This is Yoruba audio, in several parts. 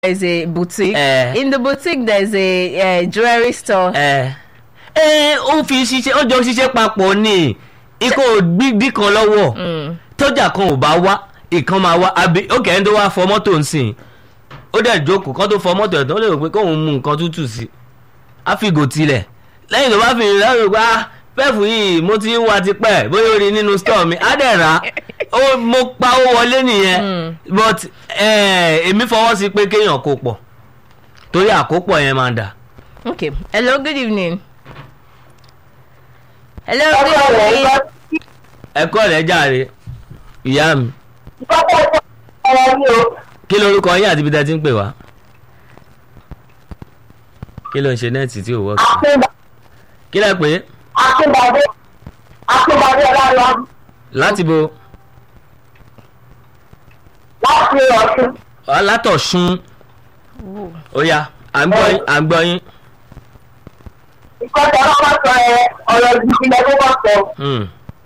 there's a boutique. Eh. In the boutique, there's a uh, jewelry store. ẹ ẹ ó fi ṣiṣẹ́ ó jọ ṣiṣẹ́ papọ̀ ni ikọ̀ gbígbí kan lọ́wọ́ Mm. tọ́jà kan ò bá wá ìkan máa wá àbí ó kẹ́hìn tó wá fọ mọ́tò ń sìn ó dẹ̀ jókòó kán tó fọ mọ́tò ẹ̀ tó lè rò pé kóun mú nǹkan tútù sí á fi gò tilẹ̀ lẹ́yìn tó bá fi rìn lẹ́yìn pé ah pẹ́ẹ̀fù yìí mo ti ń wa tipẹ́ bóyá ó rí nínú stọ̀ mi á dẹ̀ rà á ó mo pa ó wọlé nìyẹn Mm. but eh, èmi fọwọ́ sí pé kéèyàn kó pọ̀ torí àkópọ̀ yẹn máa dà. Okay. Hello, good evening. Hello, good evening. ẹ̀kọ́ rẹ̀ jàre ìyá mi kí lorúkọ yín àti ibi tẹ́ ti ń pè wá kí ló ń ṣe nẹ́ẹ̀tì tí ò wọ́ọ̀kì kí lẹ pé Akínbadé Akínbadé Ọlọ́run láti bo láti Ọ̀ṣun. látọ̀sún Ooh. ó yá à ń gbọ́ yín à ń gbọ́ yín Ìkọ́jà ọlọ́pàá sọ ẹ ọ̀rọ̀ gidi lẹ tó bọ̀ sọ. Hmm.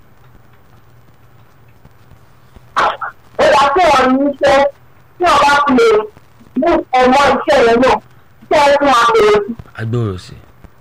Ó yà kí wọ́n ní iṣẹ́ tí wọ́n bá fi lè mú ọmọ iṣẹ́ yẹn náà. Iṣẹ́ yẹn fún àpèrè. agbóhùn sí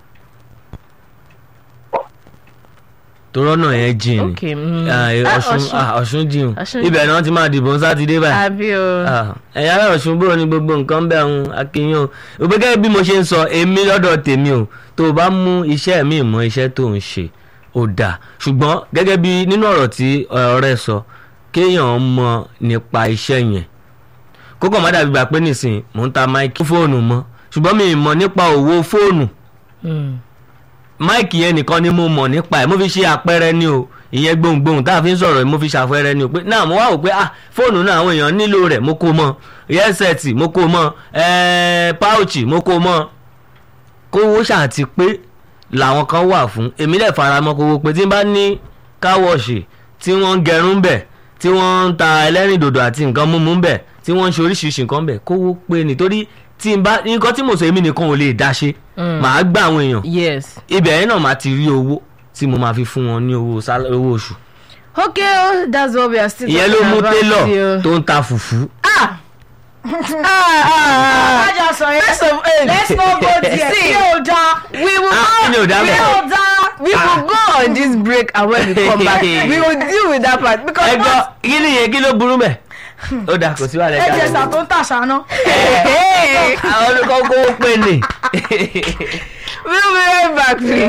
torọ́ náà yẹn jìn ni Okay. Mm. Ah, eh, Ah, ọ̀ṣun Ọ̀ṣun. ah, ọ̀ṣun jìn Ọ̀ṣun ibẹ̀ náà ti máa dìbò ní sátidé báyìí. Àbí o. Ah, ẹ̀yin ará ọ̀ṣun búrò ní gbogbo nǹkan bẹ́ẹ̀ ń akínyìn o òpè gẹ́gẹ́ bí mo ṣe ń sọ èmi lọ́dọ̀ tèmi o tó o bá mú iṣẹ́ mi mọ́ iṣẹ́ tó ń ṣe ó dáa ṣùgbọ́n gẹ́gẹ́ bí nínú ọ̀rọ̀ tí ọ̀rẹ́ sọ kéèyàn mọ̀ nípa iṣẹ́ yẹn kókò má dàbí gbà pé nìsín mò ń ta máìkì fóònù mọ́ ṣùgbọ́n mi ì mọ̀ nípa òwò fóònù Mm. máìkì yẹn nìkan ni mo mọ̀ nípa ẹ̀ mo fi ṣe àpẹẹrẹ ni o ìyẹn gbohùngbohùn tá a fi ń sọ̀rọ̀ yìí mo fi ṣàpẹẹrẹ ni o pé náà mo wá wò pé ah fóònù náà àwọn èèyàn nílò rẹ̀ mo kó mọ́ yẹ́sẹ̀tì mo kó mọ́ ẹ̀ẹ́ páùchì mo kó mọ́ kówó ṣàti pé làwọn kan wà fún èmi lè fara mọ́ kówó pé tí n bá ní káwọ̀ṣì tí wọ́n ń gẹrun bẹ̀ tí wọ́n ń ta ẹlẹ́rìndòdò àti nǹkan mímú bẹ̀ tí wọ́n ń ṣe oríṣiríṣi nǹkan bẹ̀ kówó pé nítorí tí n bá nǹkan tí mo sọ èmi nìkan ò lè dá ṣe Mm. màá gbà àwọn èèyàn Yes. ibẹ̀ yẹn náà máa ti rí owó tí mo máa fi fún wọn ní owó sálá- owó oṣù. Okay, oh, that's what we are still ìyẹn ló talking mú about télọ̀ here. tó ń ta fùfú. Ah! ah, ah, ah. First of all, Let's not go there. See, Kí o da. we will Ah, kí ni ò go. dá we bẹ́ẹ̀? will da. We will go on this break and when we come back, we will deal with that part because ẹ gbọ́ kí ni yẹn kí ló burú mẹ́. ó dà kò sí wàhálà Ẹ ẹja jẹ́ sà tó ń tàṣà náà. Hey, àwọn olùkọ́ kówó pé ni. we'll be right back. Please.